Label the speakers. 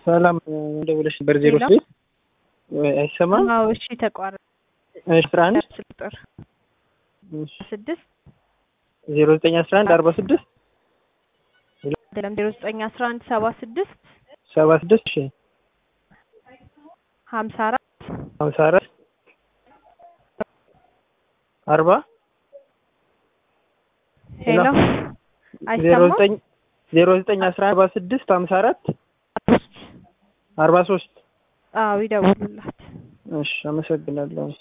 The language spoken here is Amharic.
Speaker 1: ሰላም ደውለሽ ነበር ዜሮ ስድስት አይሰማም?
Speaker 2: አዎ እሺ ተቋረጠ።
Speaker 1: እሺ አስራ አንድ
Speaker 2: ቁጥር ስድስት
Speaker 1: ዜሮ ዘጠኝ አስራ አንድ አርባ ስድስት
Speaker 2: አይደለም ዜሮ ዘጠኝ አስራ አንድ ሰባ ስድስት
Speaker 1: ሰባ ስድስት እሺ
Speaker 2: ሀምሳ አራት
Speaker 1: ሀምሳ አራት አርባ
Speaker 2: ሄሎ
Speaker 1: ዜሮ
Speaker 2: አይሰማም?
Speaker 1: ዘጠኝ ዜሮ ዘጠኝ አስራ አንድ አርባ ስድስት ሀምሳ አራት አርባ ሶስት
Speaker 2: አዎ ይደውሉላት።
Speaker 1: እሺ አመሰግናለሁ።